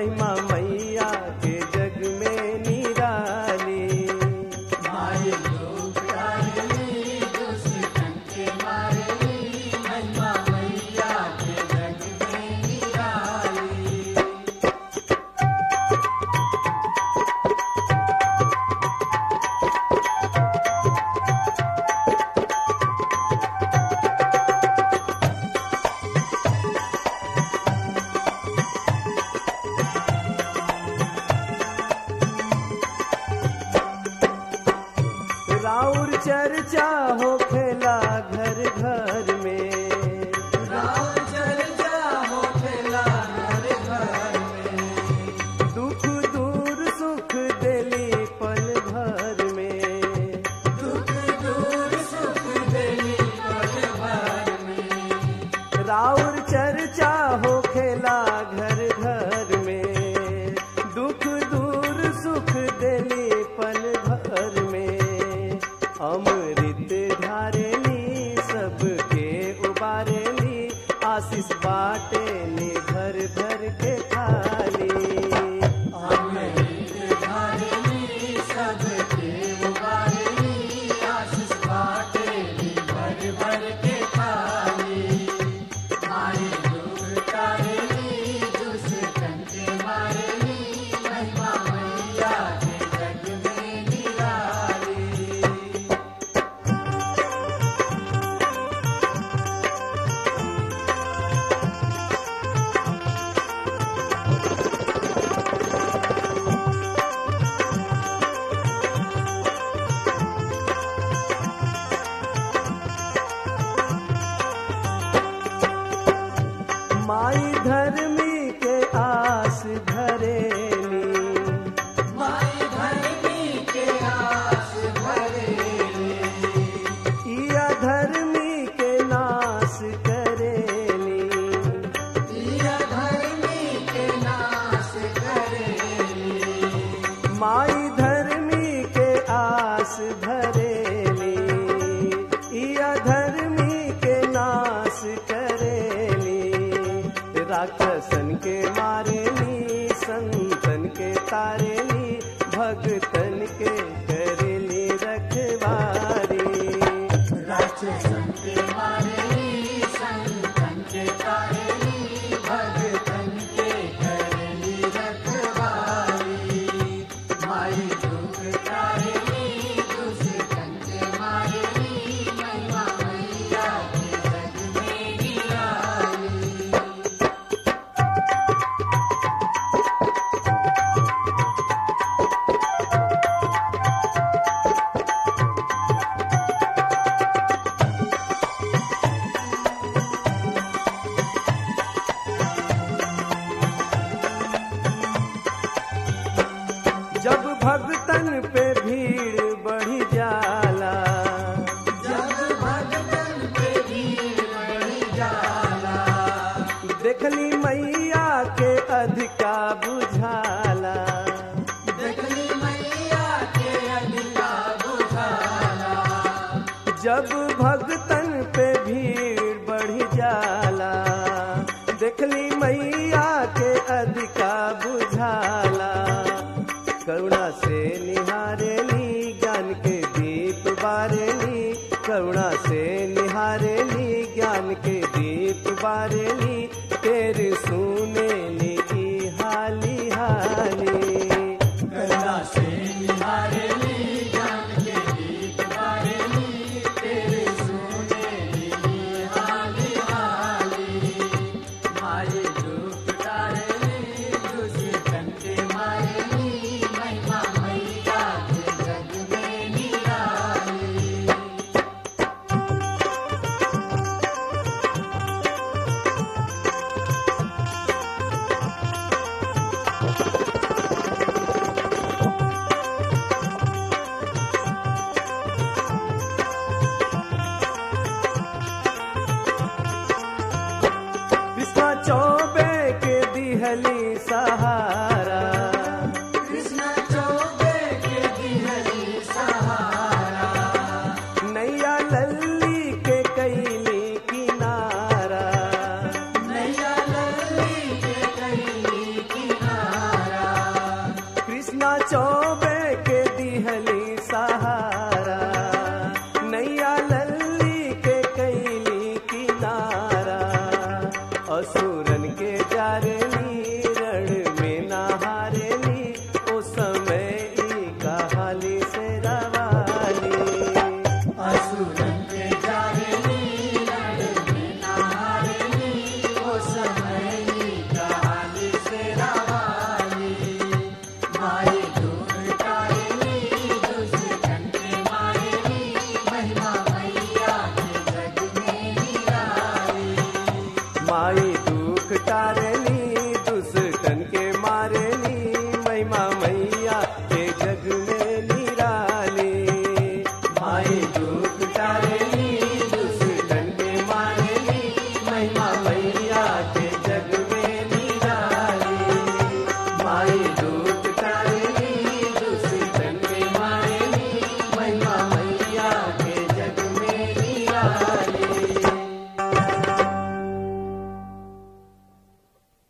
महिमा मैया के जग में निराली मारे लोग तारली दुष्टन के मारली महिमा मैया के जग में निराली राउर चर्चा हो खेला घर घर में राम चर्चा हो खेला घर घर में दुख दूर सुख देली पल भर में दुख दूर सुख देली पल भर में राउर चर्चा हो खेला घर घर में दुख दूर सुख देली पल भर में अमृत धारेली सबके उबारेली आशीष बाटेली भर भर के थाली अमृत धारली सबके उबारली आशीष बाटेली भर भर के थाली मारे लोग तारली दुष्टन के मारली महिमा मैया के जग में निराली माई धर्मी के आस धरेली माई धरनी के आस भरेली इया धर्मी के नाश करेली दिया धरनी के नाश करेली माई धर्मी के आस धरेली इया धर्मी के नाश करेली राक्षसन के मारेली संतन के तारेली भगतन के करेली रखवारी राक्षसन के मारेली संतन के तारेली भगतन के करेली रखवारी माई दुख तारेली दुष्टन के मारेली महिमा मैया के जग में निराली जब भगतन पे भीड़ बढ़ी जाला जब भगतन पे भीड़ बढ़ी जाला देखली मैया के अधिका बुझाला देखली मैया के अधिका बुझाला जब भगतन पे भीड़ बढ़ी जाला देखली मैया के अधिका बुझाला करुणा से निहारेली ज्ञान के दीप बारेली करुणा से निहारेली ज्ञान के दीप बारेली तेरे सुनेली ई हाली हाली करुणा से निहारेली ज्ञान के दीप बारेली तेरे सुनेली हाली हाली माये दुख तारेली दुष्टन के मारेली महिमा मैया के जग में निराली कृष्णा चौबे के दिहली सहारा कृष्ण चौबे के दिहली सहारा नैया लल्ली के कैली किनारा नैया लल्ली के कैली किनारा चौ